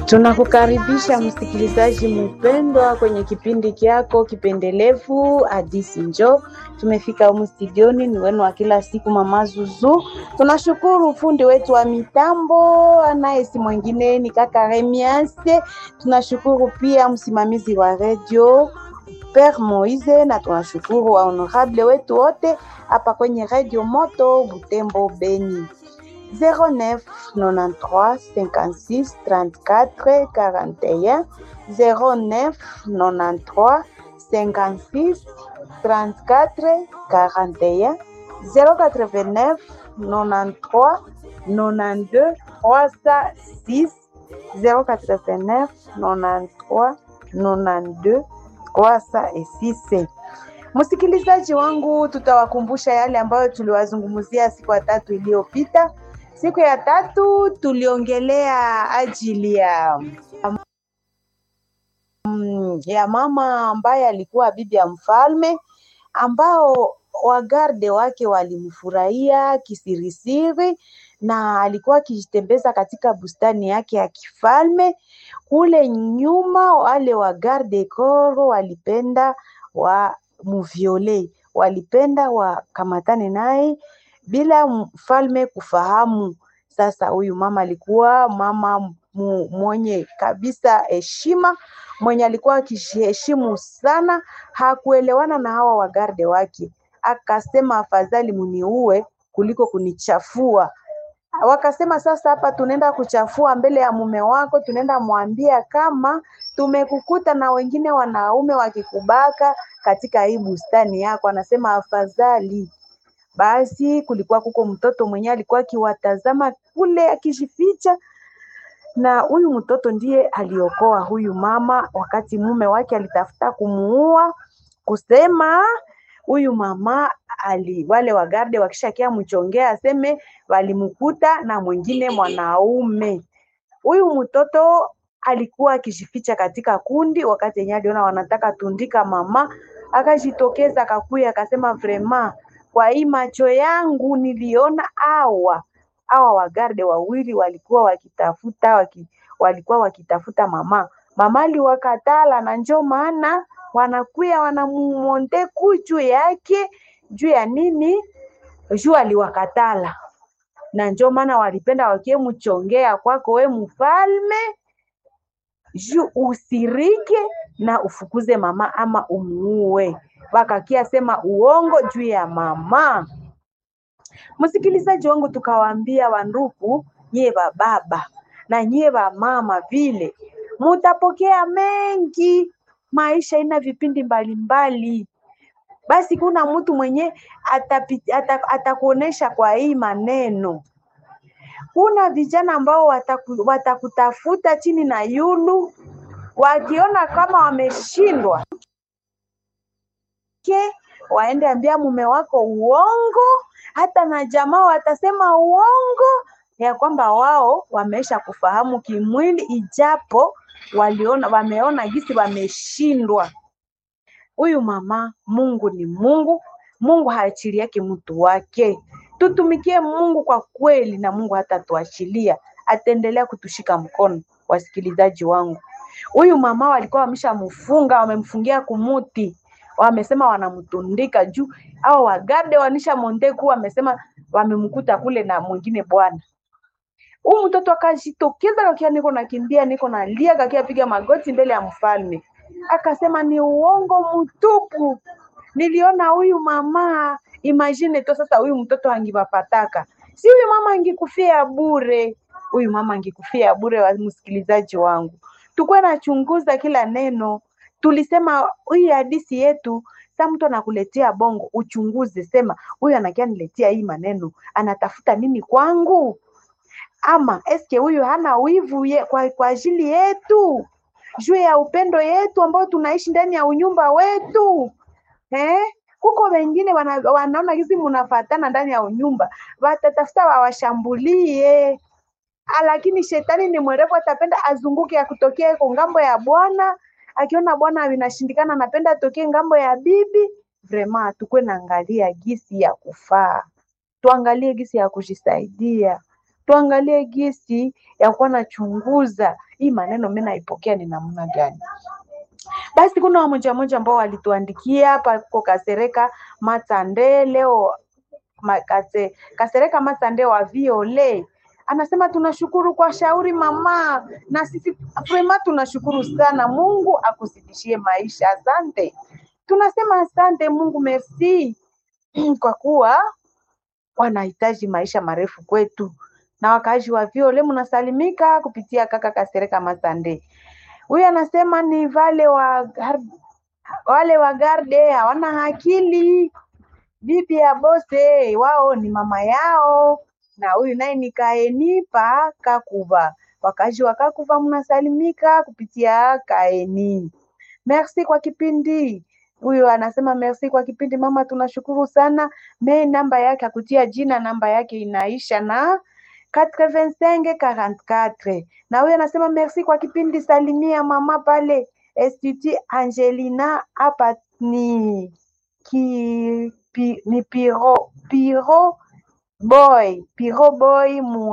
Tunakukaribisha msikilizaji mpendwa kwenye kipindi kyako kipendelevu Hadisi Njoo. Tumefika humu studioni, ni wenu wa kila siku Mama Zuzu. Tunashukuru fundi wetu wa mitambo anaye si mwingine ni kaka Remiase. Tunashukuru pia msimamizi wa redio Père Moise, na tunashukuru wa honorable wetu wote hapa kwenye redio Moto Butembo Beni. 09 93 56 34 41 09 93 56 34 41 089 93 92 306 089 93 92 306. Msikilizaji wangu, tutawakumbusha yale ambayo tuliwazungumzia siku ya tatu iliyopita. Siku ya tatu tuliongelea ajili ya mm, ya mama ambaye alikuwa bibi ya mfalme ambao wagarde wake walimfurahia kisirisiri na alikuwa akijitembeza katika bustani yake ya kifalme. Kule nyuma, wale wagarde koro walipenda wa muviole, walipenda wakamatane naye bila mfalme kufahamu. Sasa huyu mama alikuwa mama mu, mwenye kabisa heshima, mwenye alikuwa akijiheshimu sana, hakuelewana na hawa wagarde wake, akasema afadhali muniue kuliko kunichafua. Wakasema sasa, hapa tunaenda kuchafua mbele ya mume wako, tunaenda mwambia kama tumekukuta na wengine wanaume wakikubaka katika hii bustani yako. Anasema afadhali basi kulikuwa kuko mtoto mwenye alikuwa akiwatazama kule akijificha, na huyu mtoto ndiye aliokoa huyu mama wakati mume wake alitafuta kumuua, kusema huyu mama ali, wale wagarde wakishakia mchongea aseme walimkuta na mwingine mwanaume. Huyu mtoto alikuwa akijificha katika kundi, wakati yenyewe aliona wanataka tundika mama, akajitokeza akakuya akasema vrema kwa hii macho yangu niliona awa awa wagarde wawili walikuwa wakitafuta waki, walikuwa wakitafuta mama mama aliwakatala, na njo maana wanakuya wanamumonte juu yake juu ya nini? Juu aliwakatala, na njo maana walipenda wakie mchongea kwako we mfalme, juu usirike na ufukuze mama ama umuue wakakia sema uongo juu ya mama. Msikilizaji wangu, tukawaambia wandugu, nyie wa baba na nyie wa mama, vile mutapokea mengi. Maisha ina vipindi mbalimbali mbali. Basi kuna mtu mwenye atakuonesha ata kwa hii maneno. Kuna vijana ambao wataku, watakutafuta chini na yulu, wakiona kama wameshindwa ke waende ambia mume wako uongo, hata na jamaa watasema uongo ya kwamba wao wameisha kufahamu kimwili, ijapo waliona wameona gisi wameshindwa. Huyu mama, Mungu ni Mungu, Mungu haachili yake mtu wake. Tutumikie Mungu kwa kweli, na Mungu hatatuachilia, ataendelea kutushika mkono. Wasikilizaji wangu, huyu mama walikuwa wameshamfunga, wamemfungia kumuti wamesema wanamtundika juu au wagarde wanisha mondeku, wamesema wamemkuta kule na mwingine bwana. Huyu mtoto akajitokeza kakia, niko nakimbia, niko nalia, kakia piga magoti mbele ya mfalme, akasema ni uongo mtupu, niliona huyu mama. Imagine to sasa, huyu mtoto angipapataka, si huyu mama angikufia bure, huyu mama angikufia bure. Wa msikilizaji wangu, tukuwe nachunguza kila neno tulisema hii hadisi yetu, sa mtu anakuletea bongo, uchunguze, sema huyu anakia niletea hii maneno, anatafuta nini kwangu? Ama eske huyu hana wivu ye, kwa, kwa ajili yetu juu ya upendo yetu ambao tunaishi ndani ya unyumba wetu eh? Kuko wengine wana, wanaona hizi munafatana ndani ya unyumba, watatafuta wawashambulie, lakini shetani ni mwerevu, atapenda azunguke akutokea kwa ngambo ya Bwana akiona bwana vinashindikana, anapenda atokee ngambo ya bibi. Vrema tukwe naangalia gisi ya kufaa, tuangalie gisi ya kujisaidia, tuangalie gisi ya kuwa nachunguza hii maneno mi naipokea ni namna gani basi kuna wamoja moja ambao walituandikia hapa ko kasereka matande leo makate, kasereka matande wa viole anasema tunashukuru kwa shauri mama na sisi vrema tunashukuru sana mungu akuzidishie maisha asante tunasema asante mungu merci kwa kuwa wanahitaji maisha marefu kwetu na wakaaji wa viole mnasalimika kupitia kaka kasereka matande huyu anasema ni vale wa gar- wale wa garde hawana akili bibi ya bose wao ni mama yao na huyu naye ni kaeni pa kakuva wakazi wa kakuva mnasalimika kupitia kaeni merci kwa kipindi huyu anasema merci kwa kipindi mama tunashukuru sana me namba yake akutia jina namba yake inaisha na 8544 na huyu anasema merci kwa kipindi salimia mama pale Institut Angelina hapa ni ki, pi, ni piro piro boy piro boy mu